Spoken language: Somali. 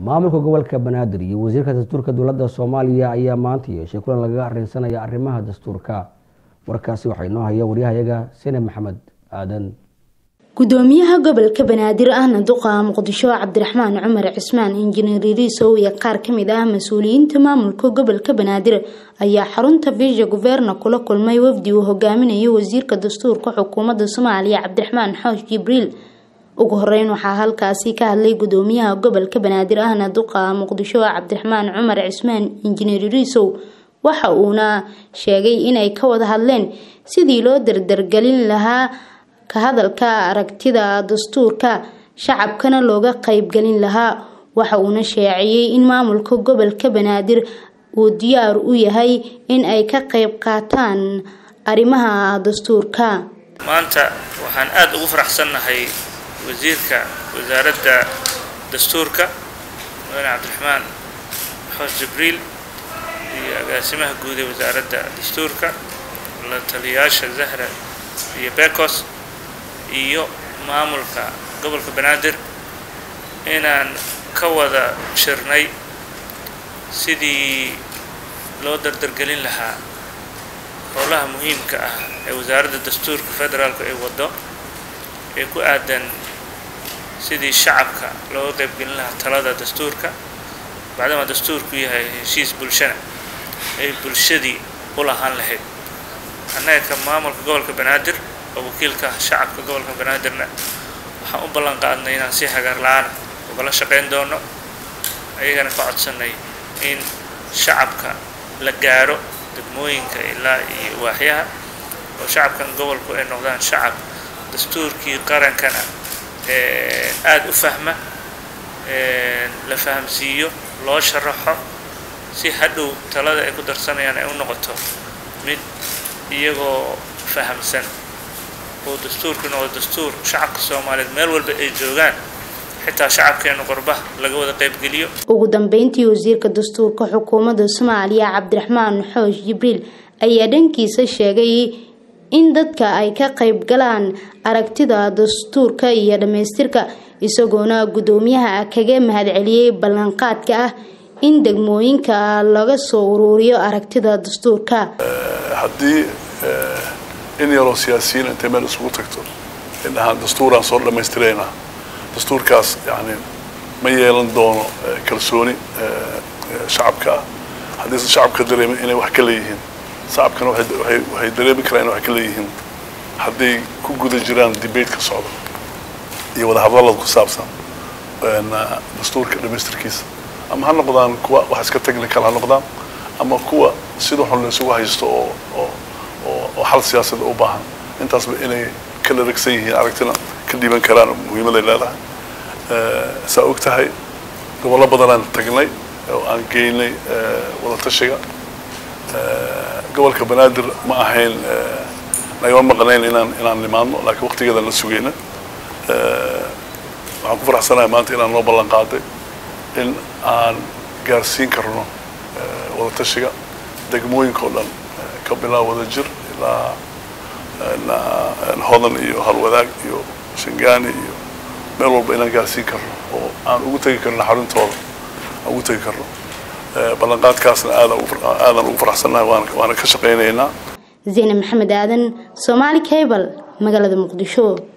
maamulka gobolka banaadir iyo wasiirka dastuurka dowladda soomaaliya ayaa maanta yeeshay kulan lagaga arrinsanaya arrimaha dastuurka warkaasi waxaa inoo haya waryahayaga sene maxamed aadan gudoomiyaha gobolka banaadir ahna duqa muqdisho cabdiraxmaan cumar cismaan injineer iriisow iyo qaar kamid ah mas-uuliyiinta maamulka gobolka banaadir ayaa xarunta visha guverna kula kulmay wafdi uu hogaaminayo wasiirka dastuurka xukuumadda soomaaliya cabdiraxmaan xoosh jibriil ugu horeyn waxaa halkaasi ka hadlay gudoomiyaha gobolka banaadir ahna duqa muqdisho cabdiraxmaan cumar cismaan injineer iriisow waxa uuna sheegay inay ka wada hadleen sidii loo dardargelin lahaa ka hadalka aragtida dastuurka shacabkana looga qeybgelin lahaa waxa uuna sheeciyey in maamulka gobolka banaadir uu diyaar u yahay in ay ka qeyb qaataan arrimaha dastuurka maanta waxaan aada ugu faraxsannahay wasiirka wasaaradda dastuurka mudane cabdiraxmaan xoosh jibriil iyo agaasimaha guud ee wasaaradda dastuurka la taliyayaasha zahra iyo bekos iyo maamulka gobolka banaadir inaan ka wada shirnay sidii loo dardargelin lahaa howlaha muhiimka ah ee wasaaradda dastuurka federaalku ay waddo ee ku aadan sidii shacabka looga qaybgelin lahaa talada dastuurka bacdama dastuurku yahay heshiis bulshana ay bulshadii u lahaan lahayd annaga ka maamulka gobolka banaadir oo wakiilka shacabka gobolka banaadirna waxaan u ballan qaadnay inaan si hagaar la-aana ugala shaqayn doono ayagana ka codsanay in shacabka la gaaro degmooyinka ilaa iyo waaxyaha oo shacabkan gobolku ay noqdaan shacab dastuurkii qarankana aada u fahma la fahamsiiyo loo sharaxo si hadhow talada ay ku darsanayaan ay u noqoto mid iyagoo fahamsan oo dastuurku noqdo dastuur shacabka soomaaliyeed meel walba ay joogaan xitaa shacabkeenu qorba laga wada qaybgeliyo ugu dambeyntii wasiirka dastuurka xukuumadda soomaaliya cabdiraxmaan xoosh jibriil ayaa dhankiisa sheegay in dadka ay ka qayb galaan aragtida dastuurka iyo dhammaystirka isagoona guddoomiyaha kaga mahadceliyey ballanqaadka ah in degmooyinka laga soo uruuriyo aragtida dastuurka haddii in yaroo siyaasiyiin intay meel isugu tagto indhahaan dastuuraan soo dhammaystiraynaa dastuurkaas yani ma yeelan doono kalsooni shacabka ah haddiise shacabka dareemin inay wax ka leeyihiin shacabkana waxay dareemi karaan inay wax ka leeyihiin hadday ku guda jiraan debateka socda iyo wadahadallada ku saabsan dastuurka dhammaystirkiisa ama ha noqdaan kuwa wax iska technical ha noqdaan ama kuwa sida xun la isugu haysto oo oo oo xal siyaasada u baahan intaasba inay ka dharagsan yihiin aragtina ka dhiiban karaan muhiimaday leedahay saa og tahay gobollo badanaan tagnay oo aan geynay wadatashiga gobolka banaadir ma ahayn nagama maqnayn inaan inaan nimaadno laakiin waqtigeedaan la sugayna waxaan ku faraxsanahay maanta inaan noo ballan qaaday in aan gaarsiin karno wadatashiga degmooyinka oo dhan ka bilaab wada jir ilaa hodan iyo halwadaag iyo shangaani iyo meel walba inaan gaarsiin karno oo aan ugu tegi karno xaruntooda aan ugu tegi karno ballanqaadkaasna aadan ugu faraxsannahay waana ka shaqaynaynaa zeyne maxamed aadan soomaali cable magaalada muqdisho